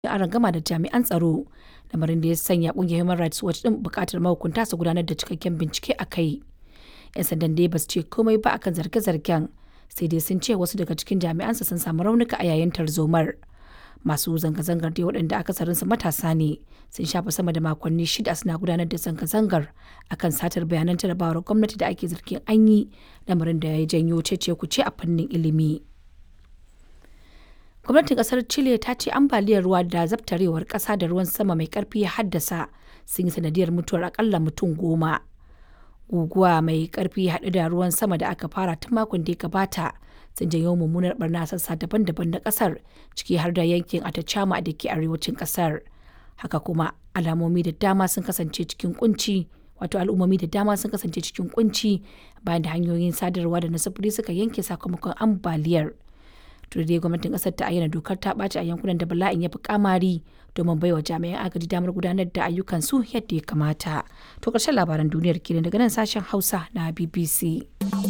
arangama da jami'an tsaro, lamarin da ya sanya ƙungiyar Human Rights Watch ɗin buƙatar mahukunta su gudanar da cikakken bincike a kai. 'Yan sandan dai ba su ce komai ba akan zarge-zargen, sai dai sun ce wasu daga cikin jami'ansu sun samu raunuka a yayin tarzomar. Masu zanga-zangar dai waɗanda akasarinsu matasa ne sun shafe sama da makonni shida suna gudanar da zanga-zangar akan satar bayanan jarabawar gwamnati da ake zargin an yi lamarin da ya janyo cece-kuce a fannin ilimi. Gwamnatin kasar Chile ta ce ambaliyar ruwa da zabtarewar ƙasa da ruwan sama mai ƙarfi ya haddasa sun yi sanadiyar mutuwar akalla mutum goma. Guguwa mai ƙarfi haɗe da ruwan sama da aka fara tun makon da ya gabata sun janyo mummunar barna sassa daban-daban na ƙasar ciki har da yankin Atacama da ke arewacin ƙasar. Haka kuma alamomi da dama sun kasance cikin kunci wato al'ummomi da dama sun kasance cikin kunci bayan da hanyoyin sadarwa da na sufuri suka yanke sakamakon ambaliyar. dai gwamnatin kasar ta ayyana dokar ta ɓaci a yankunan da bala'in ya fi kamari domin baiwa jami'an agaji damar gudanar da ayyukansu yadda ya kamata. To ƙarshen labaran duniyar kenan daga nan sashen Hausa na BBC.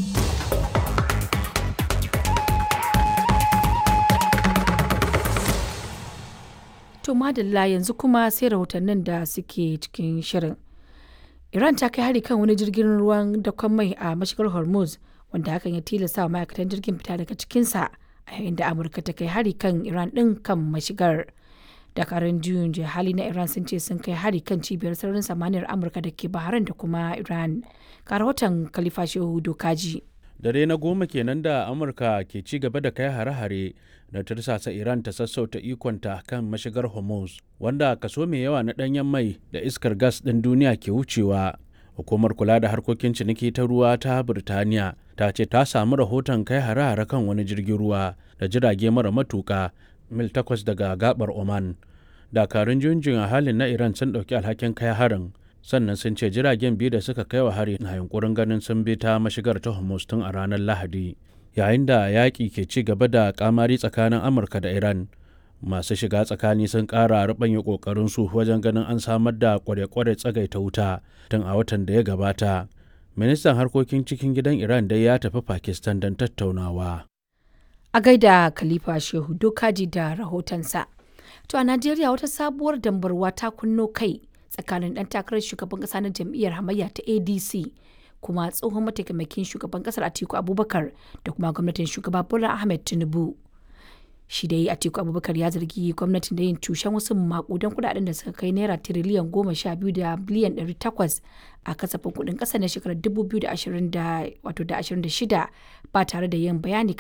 To madalla yanzu kuma sai rahotannin da suke cikin shirin. Iran ta kai hari kan wani jirgin ruwan dakon mai a mashigar Hormuz wanda hakan ya tilasta wa ma'aikatan jirgin fita daga cikinsa. a yayin da amurka ta kai hari kan iran din kan mashigar dakarun juyin hali na iran sun ce sun kai hari kan cibiyar sararin samaniyar amurka da ke bahrain da kuma iran ga rahoton khalifa shehu dokaji dare na goma kenan da amurka ke ci gaba da kai hare-hare da tursasa iran ta sassauta ikonta kan mashigar hormuz wanda kaso mai yawa na danyen mai da iskar gas ɗin duniya ke wucewa hukumar kula da harkokin ciniki ta ruwa ta birtaniya ta ce ta samu rahoton kai hare-hare kan wani jirgin ruwa da jirage mara matuka mil takwas daga gabar oman dakarun junjin a halin na iran sun ɗauki alhakin kai harin sannan sun ce jiragen biyu da suka kai wa hari na yunkurin ganin sun bi ta mashigar ta hormuz tun a ranar lahadi yayin da yaƙi ke ci gaba da kamari tsakanin amurka da iran masu shiga tsakani sun ƙara ruɓanya ƙoƙarinsu wajen ganin an samar da kware-kware tsagaita wuta tun a watan da ya gabata ministan harkokin cikin gidan iran dai ya tafi pakistan don tattaunawa a gaida khalifa shehu dokaji da rahotonsa to a najeriya wata sabuwar dambarwa ta kunno kai tsakanin dan takarar shugaban kasa na jam'iyyar hamayya ta adc kuma tsohon mataimakin shugaban kasar atiku abubakar da kuma gwamnatin shugaba bola ahmed tinubu shi dai atiku abubakar ya zargi gwamnatin da yin cushen wasu makudan kudaden da suka kai naira tiriliyan goma sha biyu da biliyan ɗari takwas a kasafin kudin ƙasa na shekarar dubu biyu da ashirin da shida ba tare da yin bayani